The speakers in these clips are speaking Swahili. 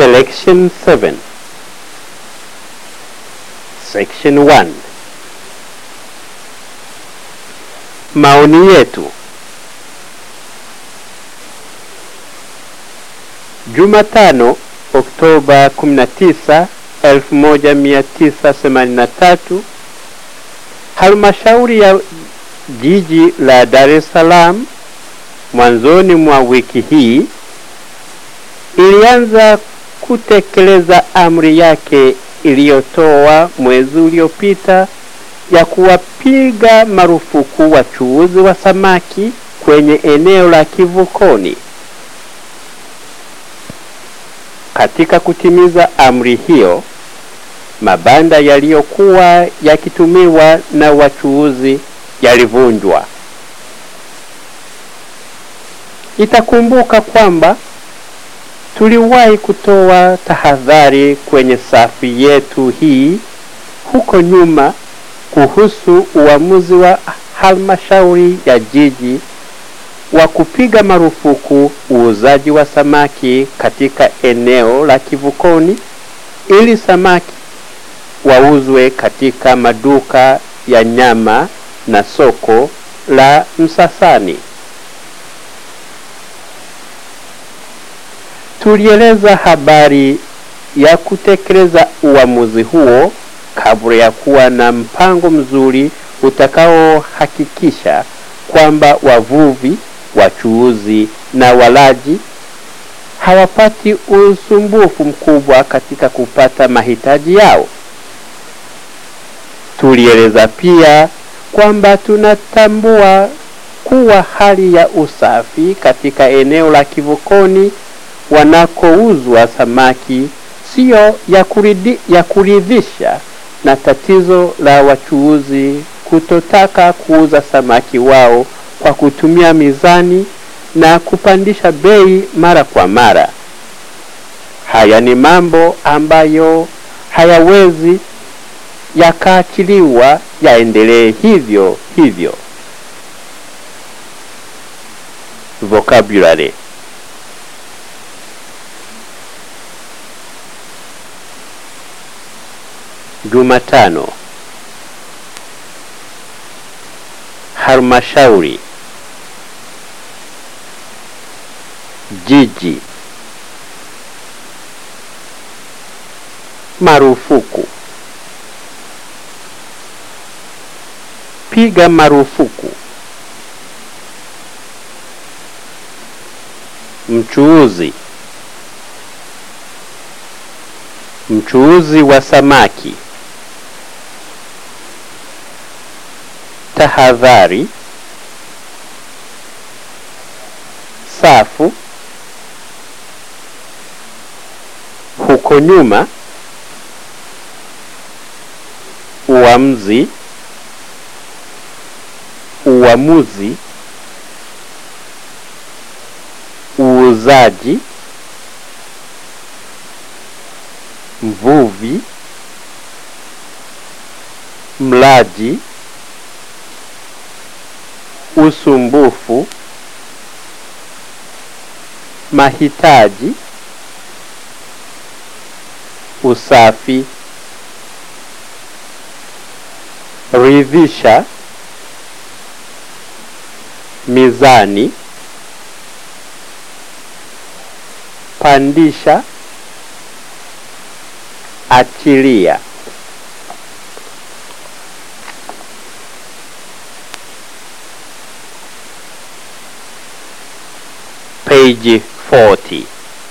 Selection 7 Section 1 Maoni yetu Jumatano Oktoba 19 1983 Halmashauri ya jiji la Dar es Salaam mwanzoni mwa wiki hii ilianza kutekeleza amri yake iliyotoa mwezi uliopita ya kuwapiga marufuku wachuuzi wa samaki kwenye eneo la kivukoni. Katika kutimiza amri hiyo, mabanda yaliyokuwa yakitumiwa na wachuuzi yalivunjwa. Itakumbuka kwamba tuliwahi kutoa tahadhari kwenye safi yetu hii huko nyuma kuhusu uamuzi wa halmashauri ya jiji wa kupiga marufuku uuzaji wa samaki katika eneo la kivukoni ili samaki wauzwe katika maduka ya nyama na soko la Msasani. Tulieleza habari ya kutekeleza uamuzi huo kabla ya kuwa na mpango mzuri utakaohakikisha kwamba wavuvi, wachuuzi na walaji hawapati usumbufu mkubwa katika kupata mahitaji yao. Tulieleza pia kwamba tunatambua kuwa hali ya usafi katika eneo la kivukoni wanakouzwa samaki siyo ya, kuridi, ya kuridhisha na tatizo la wachuuzi kutotaka kuuza samaki wao kwa kutumia mizani na kupandisha bei mara kwa mara. Haya ni mambo ambayo hayawezi yakaachiliwa yaendelee hivyo hivyo. Vocabulary Jumatano halmashauri jiji marufuku piga marufuku mchuuzi mchuuzi wa samaki tahadhari safu huko nyuma uamzi uamuzi uuzaji mvuvi mlaji usumbufu mahitaji usafi ridhisha mizani pandisha achilia page 40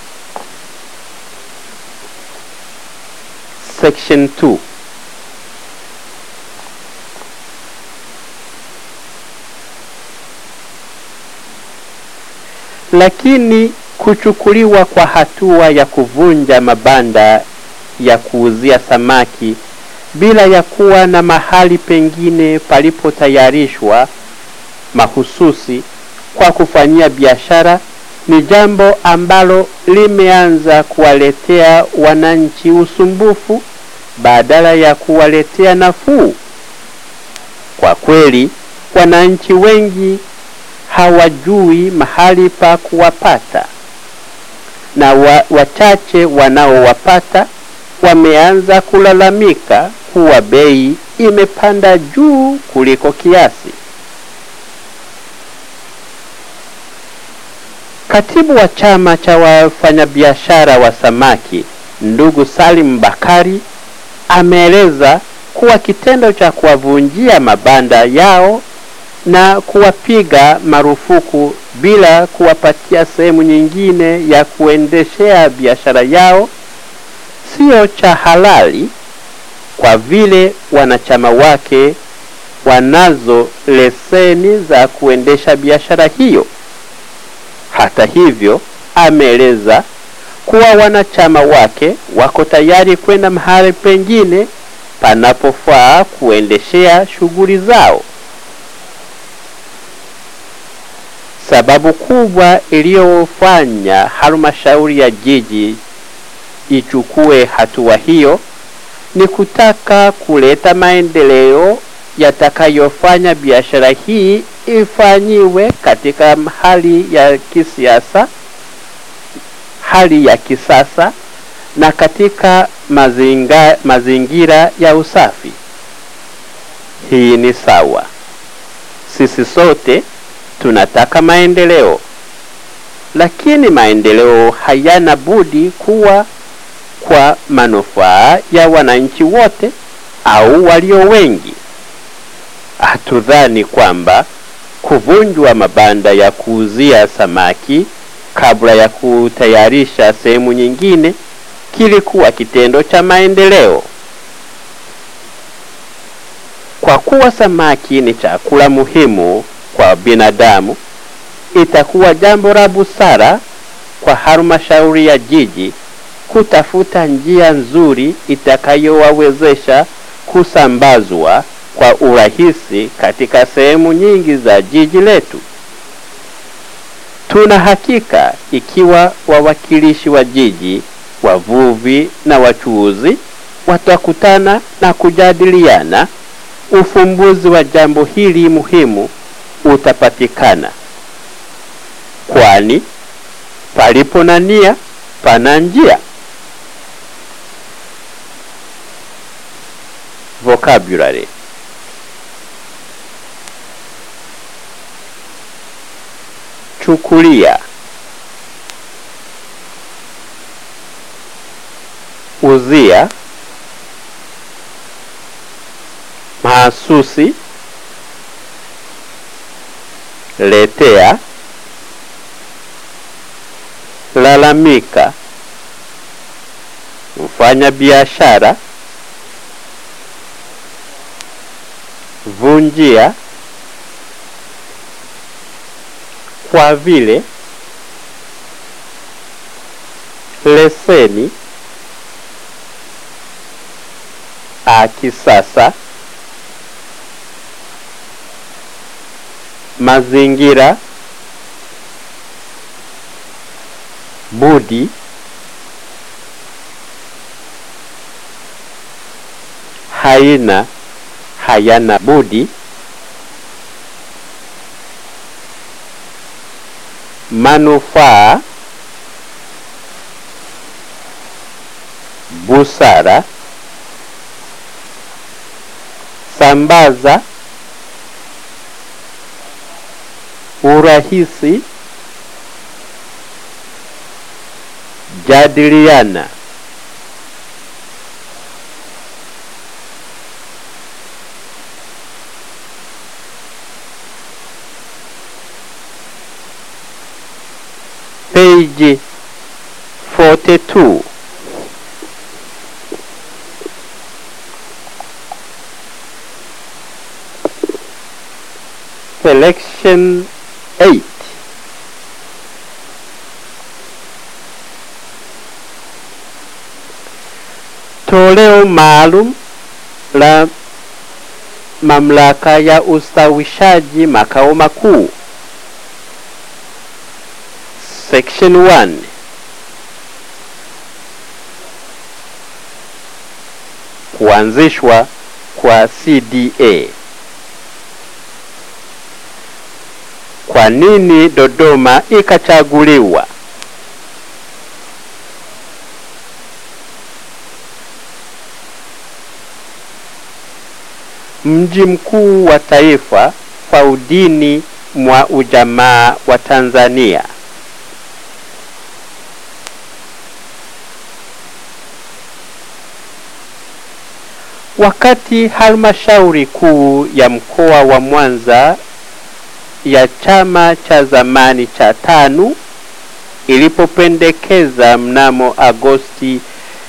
section 2 lakini kuchukuliwa kwa hatua ya kuvunja mabanda ya kuuzia samaki bila ya kuwa na mahali pengine palipotayarishwa mahususi kwa kufanyia biashara ni jambo ambalo limeanza kuwaletea wananchi usumbufu badala ya kuwaletea nafuu. Kwa kweli, wananchi wengi hawajui mahali pa kuwapata. na wa, wachache wanaowapata wameanza kulalamika kuwa bei imepanda juu kuliko kiasi. Katibu wa chama cha wafanyabiashara wa samaki ndugu Salim Bakari ameeleza kuwa kitendo cha kuwavunjia mabanda yao na kuwapiga marufuku bila kuwapatia sehemu nyingine ya kuendeshea biashara yao sio cha halali kwa vile wanachama wake wanazo leseni za kuendesha biashara hiyo. Hata hivyo, ameeleza kuwa wanachama wake wako tayari kwenda mahali pengine panapofaa kuendeshea shughuli zao. Sababu kubwa iliyofanya halmashauri ya jiji ichukue hatua hiyo ni kutaka kuleta maendeleo yatakayofanya biashara hii ifanyiwe katika hali ya kisiasa, hali ya kisasa na katika mazinga, mazingira ya usafi. Hii ni sawa. Sisi sote tunataka maendeleo, lakini maendeleo hayana budi kuwa kwa manufaa ya wananchi wote au walio wengi. Hatudhani kwamba kuvunjwa mabanda ya kuuzia samaki kabla ya kutayarisha sehemu nyingine kilikuwa kitendo cha maendeleo. Kwa kuwa samaki ni chakula muhimu kwa binadamu, itakuwa jambo la busara kwa halmashauri ya jiji kutafuta njia nzuri itakayowawezesha kusambazwa kwa urahisi katika sehemu nyingi za jiji letu. Tuna hakika ikiwa wawakilishi wa jiji, wavuvi na wachuuzi watakutana na kujadiliana, ufumbuzi wa jambo hili muhimu utapatikana, kwani palipo na nia pana njia. Vocabulary chukulia, uzia, mahasusi, letea, lalamika, mfanya biashara, vunjia, kwa vile, leseni, akisasa, mazingira, budi, haina, hayana budi, manufaa, busara, sambaza, urahisi, jadiliana. Page 42 Selection 8 Toleo maalum la mamlaka ya ustawishaji makao makuu Section 1 Kuanzishwa kwa CDA. Kwa nini Dodoma ikachaguliwa? mji mkuu wa taifa kwa udini mwa ujamaa wa Tanzania. Wakati halmashauri kuu ya mkoa wa Mwanza ya chama cha zamani cha TANU ilipopendekeza mnamo Agosti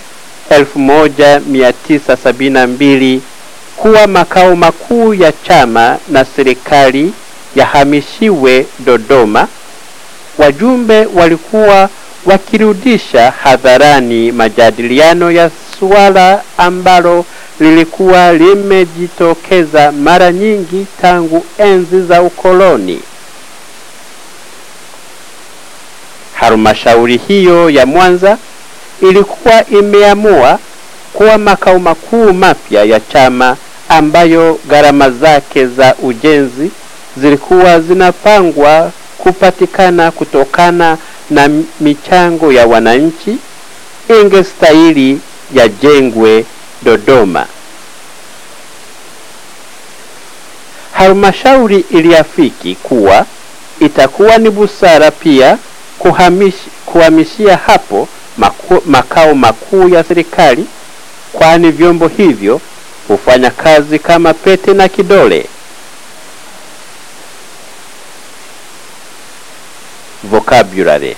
1972 kuwa makao makuu ya chama na serikali yahamishiwe Dodoma, wajumbe walikuwa wakirudisha hadharani majadiliano ya suala ambalo lilikuwa limejitokeza mara nyingi tangu enzi za ukoloni. Halmashauri hiyo ya Mwanza ilikuwa imeamua kuwa makao makuu mapya ya chama ambayo gharama zake za ujenzi zilikuwa zinapangwa kupatikana kutokana na michango ya wananchi, ingestahili yajengwe Dodoma. Halmashauri iliafiki kuwa itakuwa ni busara pia kuhamish, kuhamishia hapo maku, makao makuu ya serikali, kwani vyombo hivyo hufanya kazi kama pete na kidole. Vocabulary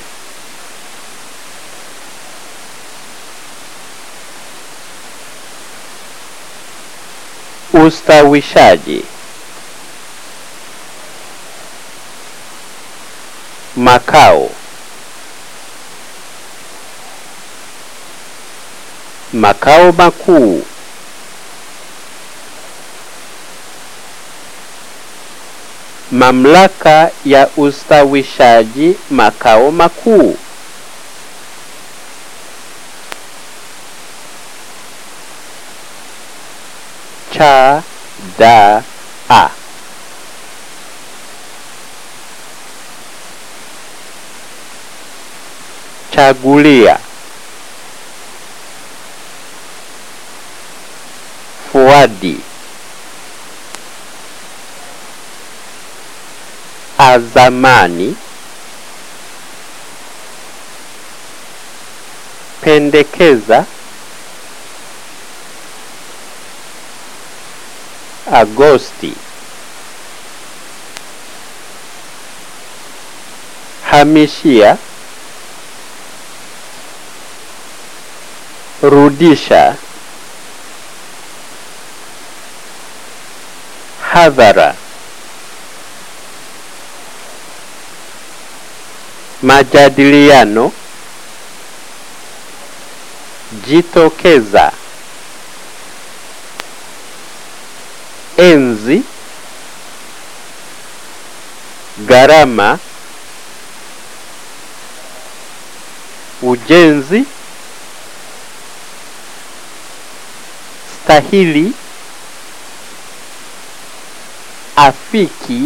Ustawishaji Makao Makao makuu Mamlaka ya ustawishaji makao makuu cha da a chagulia fuadi azamani pendekeza Agosti hamishia rudisha hadhara majadiliano jitokeza enzi gharama ujenzi stahili afiki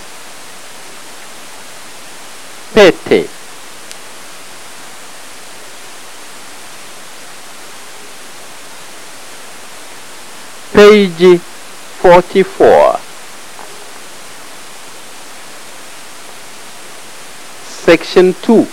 pete page 44 section 2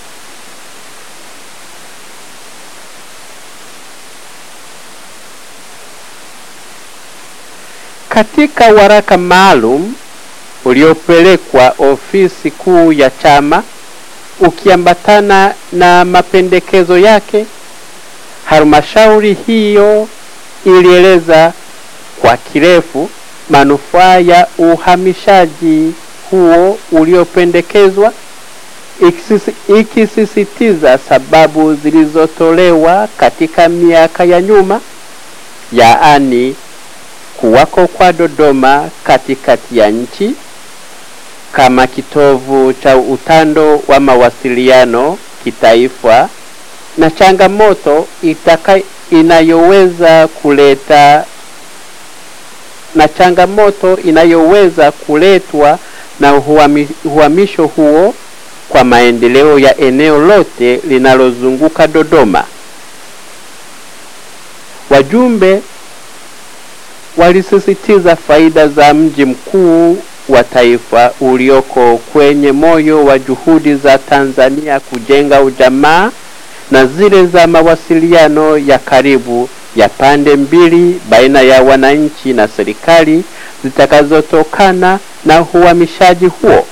katika waraka maalum uliopelekwa ofisi kuu ya chama ukiambatana na mapendekezo yake halmashauri hiyo ilieleza kwa kirefu manufaa ya uhamishaji huo uliopendekezwa ikisisi- ikisisitiza sababu zilizotolewa katika miaka ya nyuma yaani kuwako kwa Dodoma katikati ya nchi kama kitovu cha utando wa mawasiliano kitaifa na changamoto itaka inayoweza kuleta na changamoto inayoweza kuletwa na uhami, uhamisho huo kwa maendeleo ya eneo lote linalozunguka Dodoma. Wajumbe walisisitiza faida za mji mkuu wa taifa ulioko kwenye moyo wa juhudi za Tanzania kujenga ujamaa na zile za mawasiliano ya karibu ya pande mbili baina ya wananchi na serikali zitakazotokana na uhamishaji huo.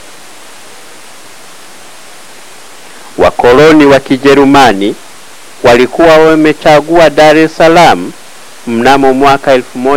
Wakoloni wa Kijerumani walikuwa wamechagua Dar es Salaam mnamo mwaka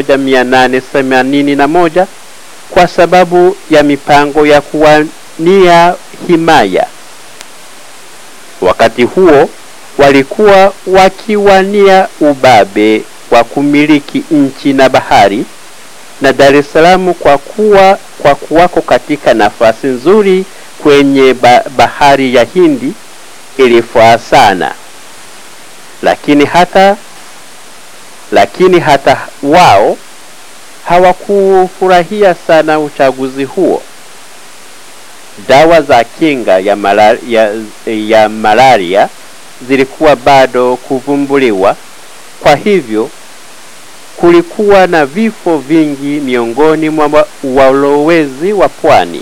1881 kwa sababu ya mipango ya kuwania himaya. Wakati huo walikuwa wakiwania ubabe wa kumiliki nchi na bahari, na Dar es Salaam kwa kuwa kwa kuwako katika nafasi nzuri kwenye ba bahari ya Hindi ilifaa sana, lakini hata lakini hata wao hawakufurahia sana uchaguzi huo. Dawa za kinga ya malaria, ya, ya malaria zilikuwa bado kuvumbuliwa, kwa hivyo kulikuwa na vifo vingi miongoni mwa walowezi wa pwani.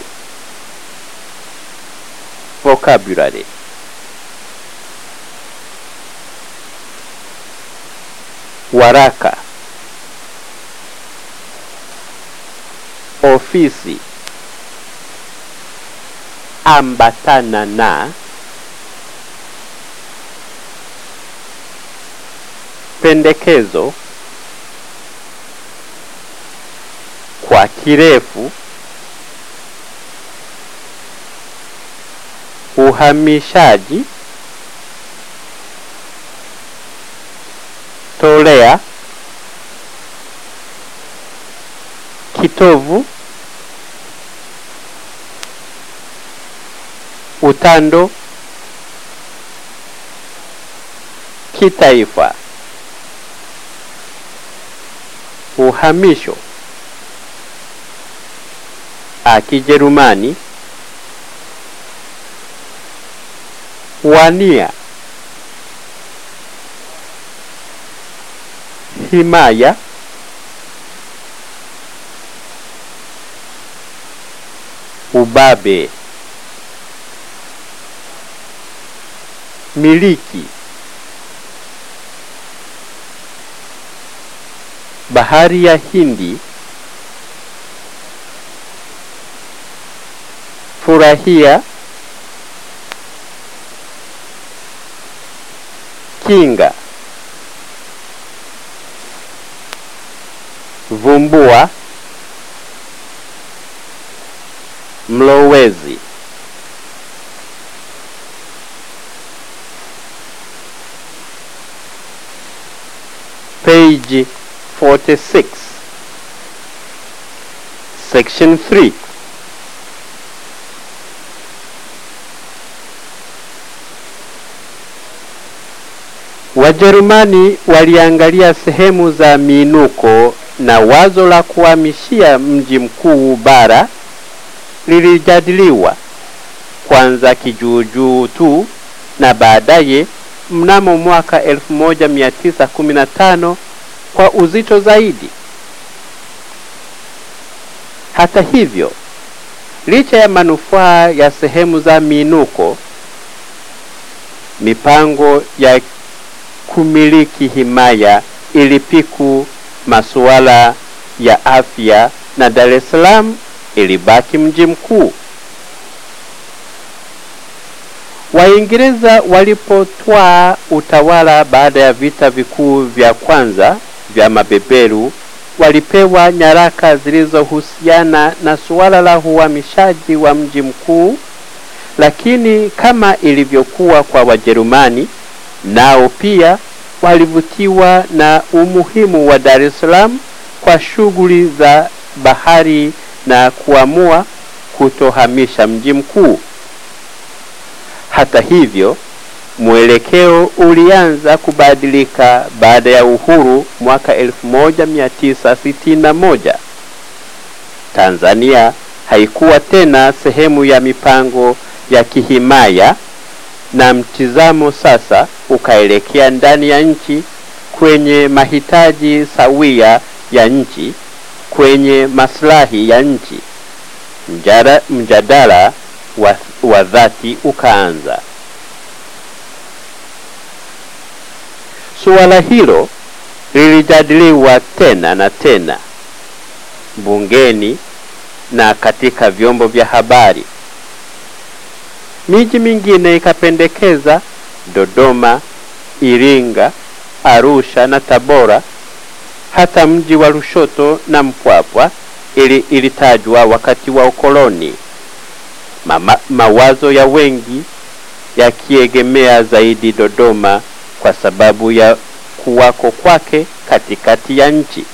Vocabulary waraka, ofisi, ambatana na, pendekezo, kwa kirefu, uhamishaji, tolea, kitovu, utando, kitaifa, uhamisho, Kijerumani, wania, himaya, ubabe, miliki, bahari ya Hindi, furahia, kinga, vumbua, mlowezi, page 46 section 3 Wajerumani waliangalia sehemu za miinuko na wazo la kuhamishia mji mkuu bara lilijadiliwa kwanza kijuujuu tu na baadaye mnamo mwaka 1915 kwa uzito zaidi. Hata hivyo, licha ya manufaa ya sehemu za miinuko, mipango ya kumiliki himaya ilipiku masuala ya afya na Dar es Salaam ilibaki mji mkuu. Waingereza walipotwaa utawala baada ya vita vikuu vya kwanza vya mabeberu, walipewa nyaraka zilizohusiana na suala la uhamishaji wa mji mkuu, lakini kama ilivyokuwa kwa Wajerumani, nao pia walivutiwa na umuhimu wa Dar es Salaam kwa shughuli za bahari na kuamua kutohamisha mji mkuu. Hata hivyo, mwelekeo ulianza kubadilika baada ya uhuru mwaka 1961. Tanzania haikuwa tena sehemu ya mipango ya kihimaya na mtizamo sasa ukaelekea ndani ya nchi kwenye mahitaji sawia ya nchi kwenye maslahi ya nchi. Mjada, mjadala wa, wa dhati ukaanza. Suala hilo lilijadiliwa tena na tena bungeni na katika vyombo vya habari. Miji mingine ikapendekeza Dodoma, Iringa, Arusha na Tabora. Hata mji wa Lushoto na Mpwapwa ili ilitajwa wakati wa ukoloni. Mama, mawazo ya wengi yakiegemea zaidi Dodoma kwa sababu ya kuwako kwake katikati ya nchi.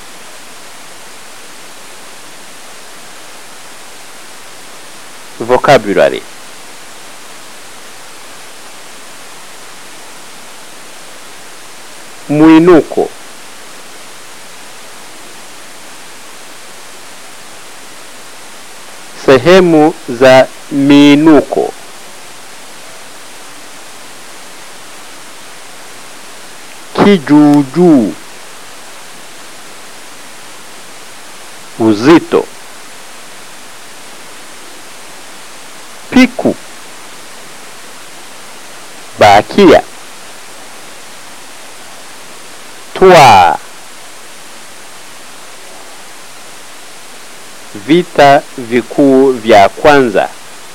Vocabulary mwinuko sehemu za miinuko kijuujuu uzito piku bakia twaa vita vikuu vya kwanza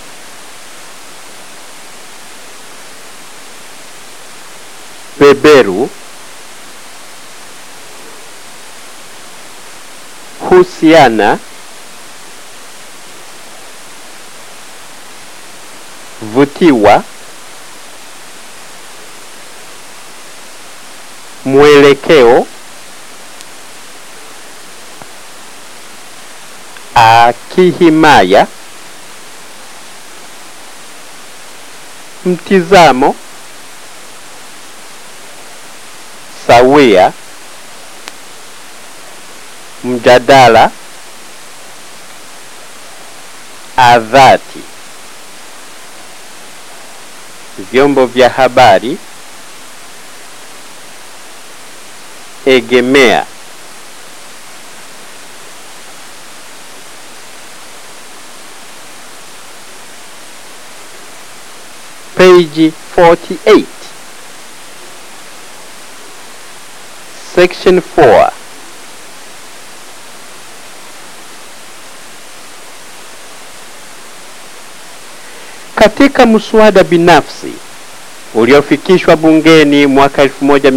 beberu husiana vutiwa mwelekeo akihimaya mtizamo sawia mjadala adhati vyombo vya habari egemea page 48 section 4 katika mswada binafsi uliofikishwa bungeni mwaka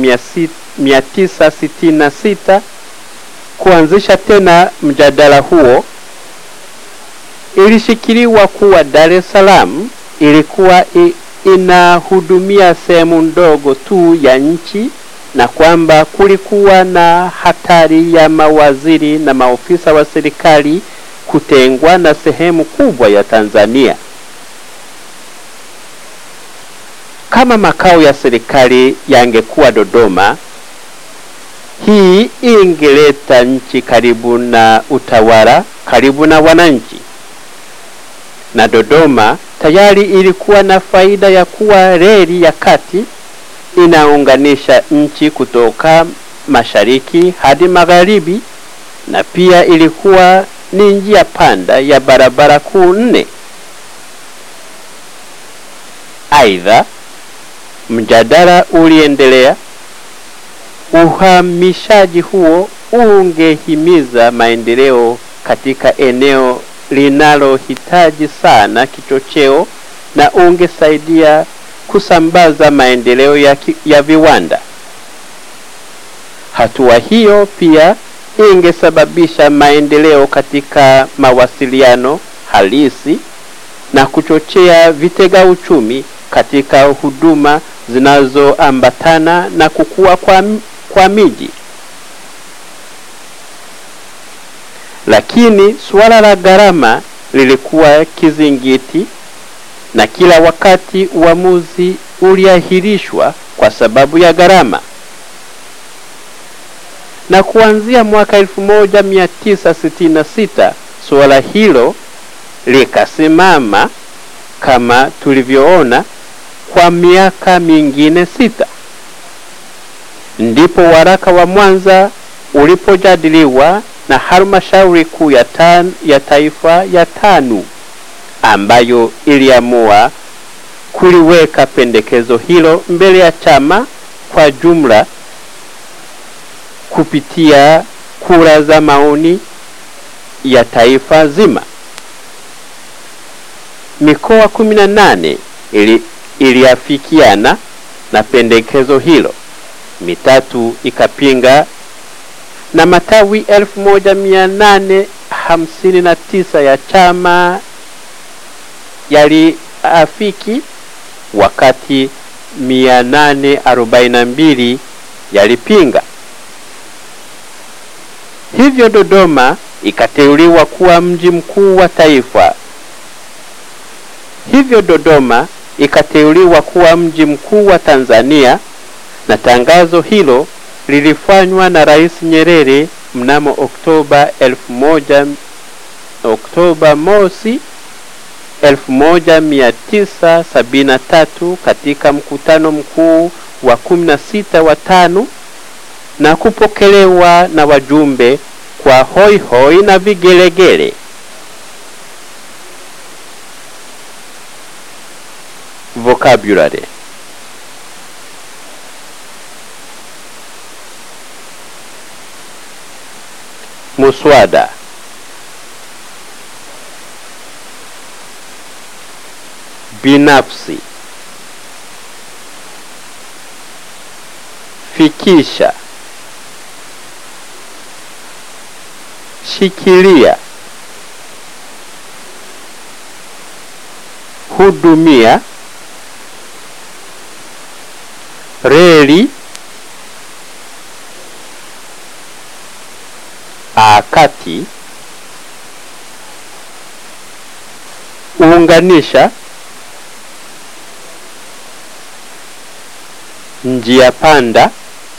1966 kuanzisha tena mjadala huo ilishikiliwa kuwa Dar es Salaam ilikuwa i, inahudumia sehemu ndogo tu ya nchi na kwamba kulikuwa na hatari ya mawaziri na maofisa wa serikali kutengwa na sehemu kubwa ya Tanzania. Kama makao ya serikali yangekuwa Dodoma, hii ingeleta nchi karibu na utawala, karibu na wananchi. Na Dodoma tayari ilikuwa na faida ya kuwa reli ya kati inaunganisha nchi kutoka mashariki hadi magharibi, na pia ilikuwa ni njia panda ya barabara kuu nne. Aidha, mjadala uliendelea. Uhamishaji huo ungehimiza maendeleo katika eneo linalohitaji sana kichocheo na ungesaidia kusambaza maendeleo ya, ki, ya viwanda. Hatua hiyo pia ingesababisha maendeleo katika mawasiliano halisi na kuchochea vitega uchumi katika huduma zinazoambatana na kukua kwa, kwa miji. Lakini suala la gharama lilikuwa kizingiti na kila wakati uamuzi uliahirishwa kwa sababu ya gharama. Na kuanzia mwaka 1966 suala hilo likasimama kama tulivyoona kwa miaka mingine sita. Ndipo waraka wa Mwanza ulipojadiliwa na halmashauri kuu ya, tan, ya taifa ya TANU ambayo iliamua kuliweka pendekezo hilo mbele ya chama kwa jumla kupitia kura za maoni ya taifa zima. Mikoa kumi na nane ili, iliafikiana na pendekezo hilo, mitatu ikapinga na matawi elfu moja mia nane hamsini na tisa ya chama yaliafiki wakati 842 yalipinga. Hivyo Dodoma ikateuliwa kuwa mji mkuu wa taifa. Hivyo Dodoma ikateuliwa kuwa mji mkuu wa Tanzania na tangazo hilo lilifanywa na Rais Nyerere mnamo Oktoba 1000 Oktoba mosi 1973 katika mkutano mkuu wa 16 wa TANU na kupokelewa na wajumbe kwa hoi hoi na vigelegele. Vocabulary muswada binafsi fikisha shikilia hudumia reli akati unganisha njia panda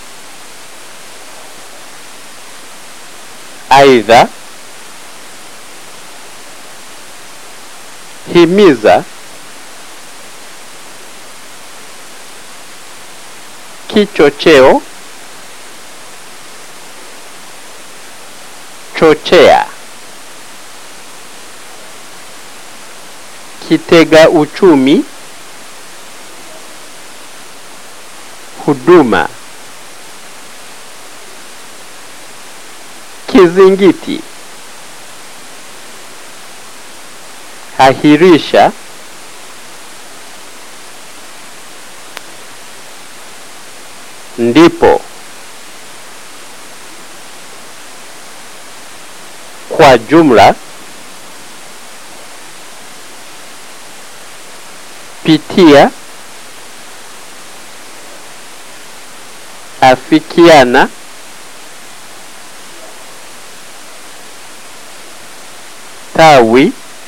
aidha himiza kichocheo chochea kitega uchumi huduma kizingiti ahirisha ndipo kwa jumla pitia afikiana tawi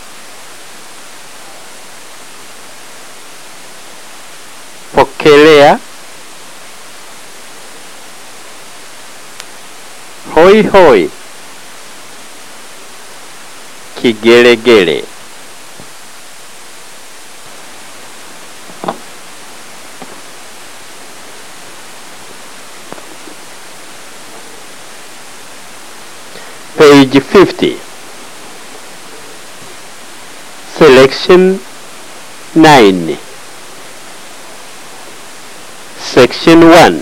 pokelea hoi hoi kigelegele page 50 selection 9 section 1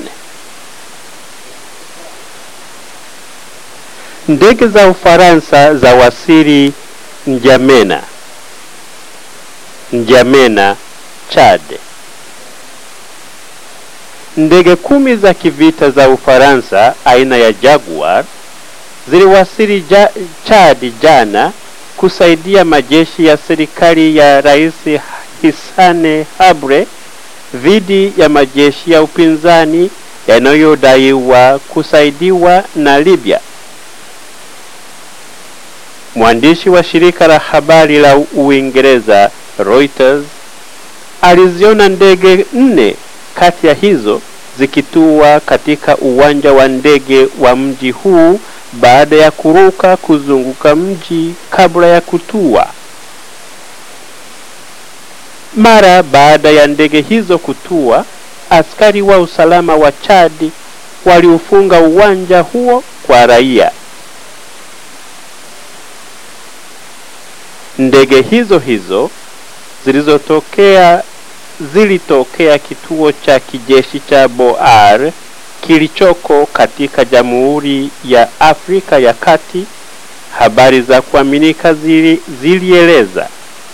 ndege za ufaransa za wasiri njamena njamena chad ndege kumi za kivita za ufaransa aina ya jaguar ziliwasili ja, chad jana kusaidia majeshi ya serikali ya rais hisane habre dhidi ya majeshi ya upinzani yanayodaiwa kusaidiwa na libya mwandishi wa shirika la habari la uingereza reuters aliziona ndege nne kati ya hizo zikitua katika uwanja wa ndege wa mji huu baada ya kuruka kuzunguka mji kabla ya kutua mara baada ya ndege hizo kutua askari wa usalama wa chadi waliufunga uwanja huo kwa raia ndege hizo hizo zilizotokea zilitokea kituo cha kijeshi cha Boar kilichoko katika Jamhuri ya Afrika ya Kati. Habari za kuaminika zili, zilieleza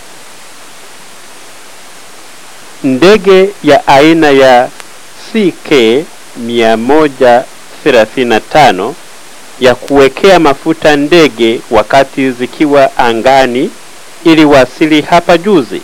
ndege ya aina ya CK 135 ya kuwekea mafuta ndege wakati zikiwa angani iliwasili hapa juzi.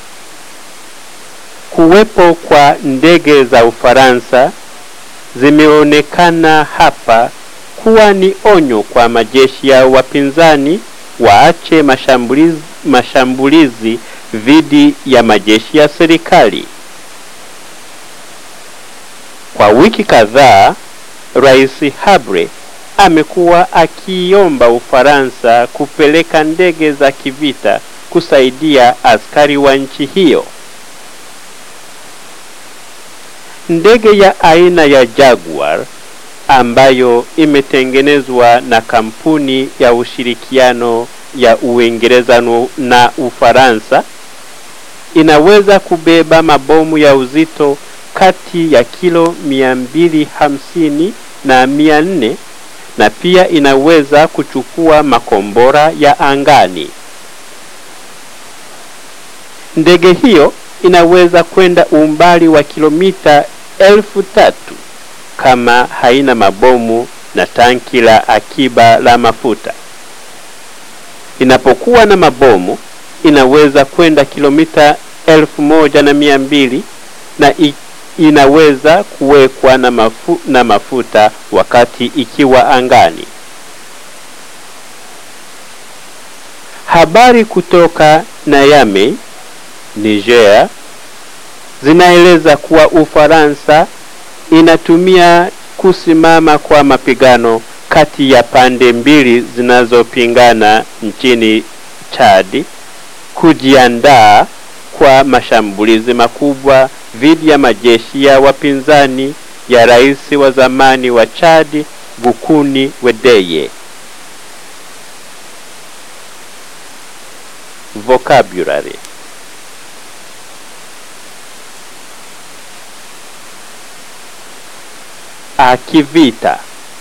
Kuwepo kwa ndege za Ufaransa zimeonekana hapa kuwa ni onyo kwa majeshi ya wapinzani waache mashambulizi, mashambulizi dhidi ya majeshi ya serikali. Kwa wiki kadhaa, Rais Habre amekuwa akiomba Ufaransa kupeleka ndege za kivita kusaidia askari wa nchi hiyo. Ndege ya aina ya Jaguar ambayo imetengenezwa na kampuni ya ushirikiano ya Uingereza na Ufaransa inaweza kubeba mabomu ya uzito kati ya kilo 250 na 400 na pia inaweza kuchukua makombora ya angani. Ndege hiyo inaweza kwenda umbali wa kilomita elfu tatu kama haina mabomu na tanki la akiba la mafuta. Inapokuwa na mabomu inaweza kwenda kilomita elfu moja na mia mbili na inaweza kuwekwa na, mafu, na mafuta wakati ikiwa angani. Habari kutoka Niamey, Niger zinaeleza kuwa Ufaransa inatumia kusimama kwa mapigano kati ya pande mbili zinazopingana nchini Chad kujiandaa kwa mashambulizi makubwa dhidi ya majeshi ya wapinzani ya rais wa zamani wa Chad Gukuni Wedeye. Vocabulary akivita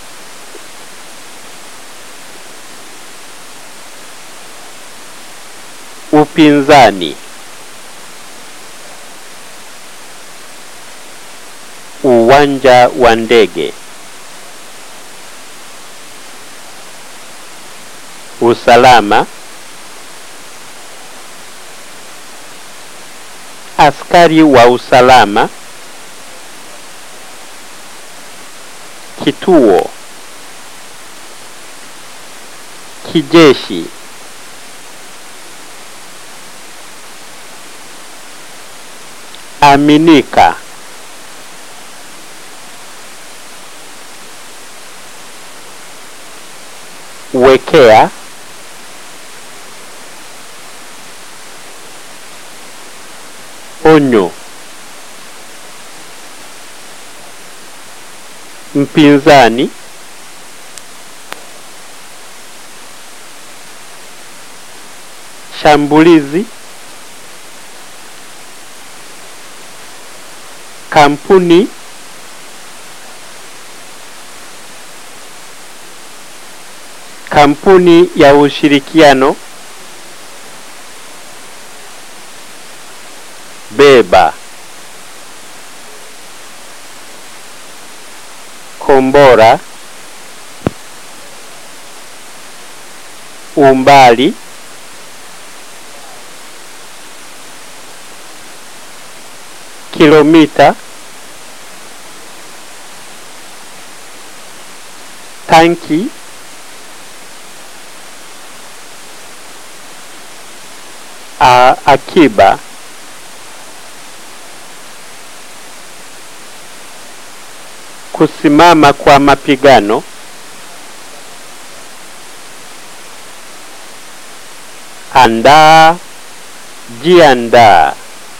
upinzani uwanja wa ndege usalama askari wa usalama kituo kijeshi aminika wekea onyo mpinzani shambulizi kampuni kampuni ya ushirikiano beba kombora umbali kilomita tanki a, akiba kusimama kwa mapigano andaa jiandaa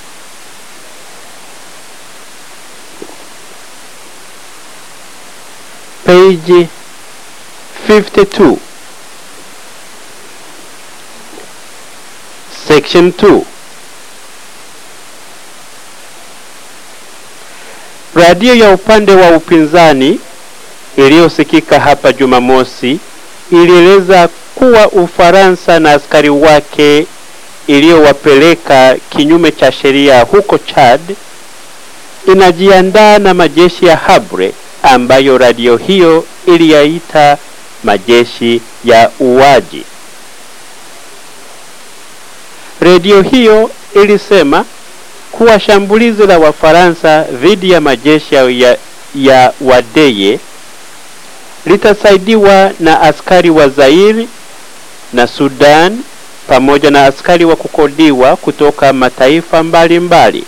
page 52 Section 2 Radio ya upande wa upinzani iliyosikika hapa Jumamosi ilieleza kuwa Ufaransa na askari wake iliyowapeleka kinyume cha sheria huko Chad inajiandaa na majeshi ya Habre ambayo radio hiyo iliyaita majeshi ya uwaji. Redio hiyo ilisema kuwa shambulizi la Wafaransa dhidi ya majeshi ya, ya Wadeye litasaidiwa na askari wa Zairi na Sudan pamoja na askari wa kukodiwa kutoka mataifa mbalimbali mbali.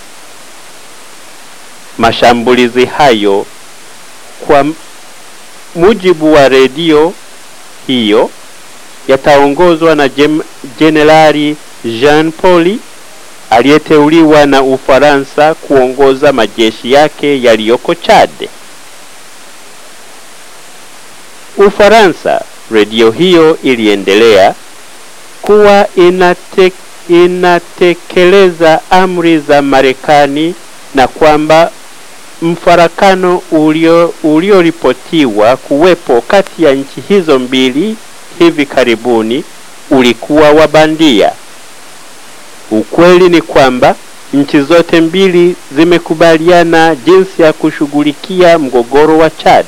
Mashambulizi hayo kwa mujibu wa redio hiyo yataongozwa na Jenerali Jean Pauli aliyeteuliwa na Ufaransa kuongoza majeshi yake yaliyoko Chad. Ufaransa, redio hiyo iliendelea kuwa inate, inatekeleza amri za Marekani na kwamba mfarakano ulio ulioripotiwa kuwepo kati ya nchi hizo mbili hivi karibuni ulikuwa wa bandia. Ukweli ni kwamba nchi zote mbili zimekubaliana jinsi ya kushughulikia mgogoro wa Chad.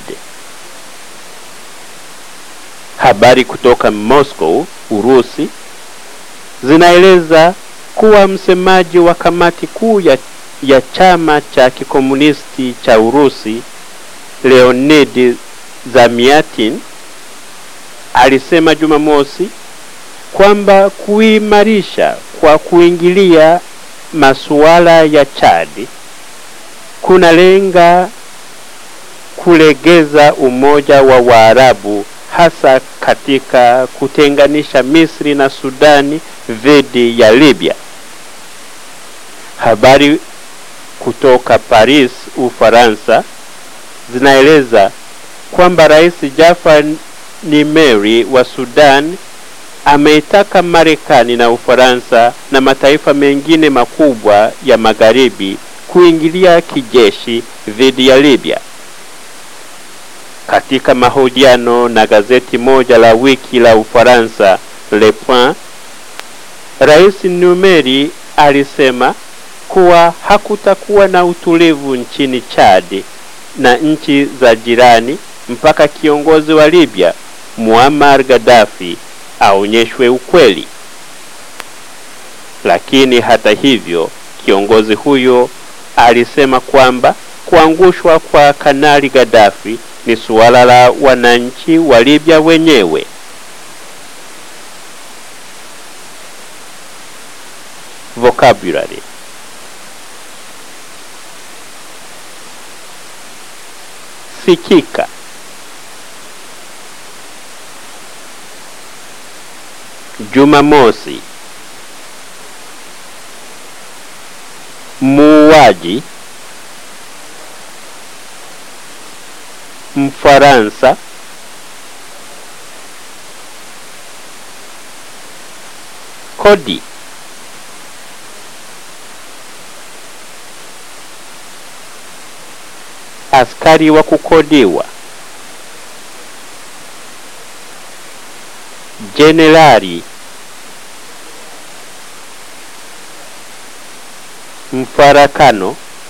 Habari kutoka Moscow, Urusi, zinaeleza kuwa msemaji wa kamati kuu ya, ya chama cha kikomunisti cha Urusi Leonid Zamiatin alisema Jumamosi kwamba kuimarisha kwa kuingilia masuala ya Chad kunalenga kulegeza umoja wa Waarabu hasa katika kutenganisha Misri na Sudani dhidi ya Libya. Habari kutoka Paris, Ufaransa zinaeleza kwamba Rais Jafar Nimeri wa Sudan ameitaka Marekani na Ufaransa na mataifa mengine makubwa ya magharibi kuingilia kijeshi dhidi ya Libya. Katika mahojiano na gazeti moja la wiki la Ufaransa Le Point, Rais Numeri alisema kuwa hakutakuwa na utulivu nchini Chad na nchi za jirani mpaka kiongozi wa Libya Muammar Gaddafi aonyeshwe ukweli. Lakini hata hivyo, kiongozi huyo alisema kwamba kuangushwa kwa Kanali Gaddafi ni suala la wananchi wa Libya wenyewe. Vocabulary sikika Jumamosi muuaji Mfaransa kodi askari wa kukodiwa jenerali mfarakano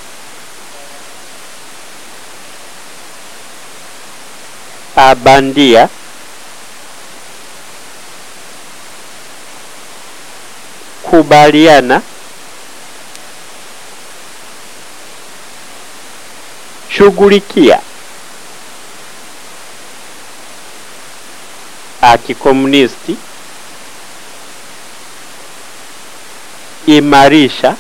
abandia kubaliana shughulikia akikomunisti imarisha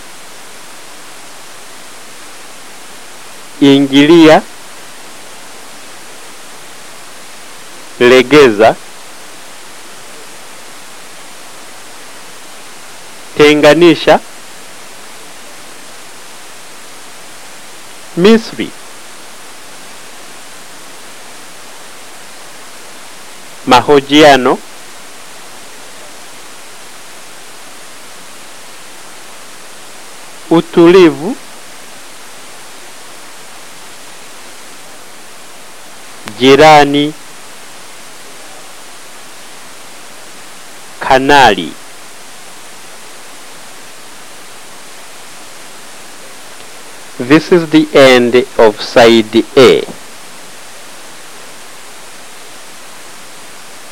ingilia legeza tenganisha Misri mahojiano utulivu, jirani, kanali. This is the end of side A.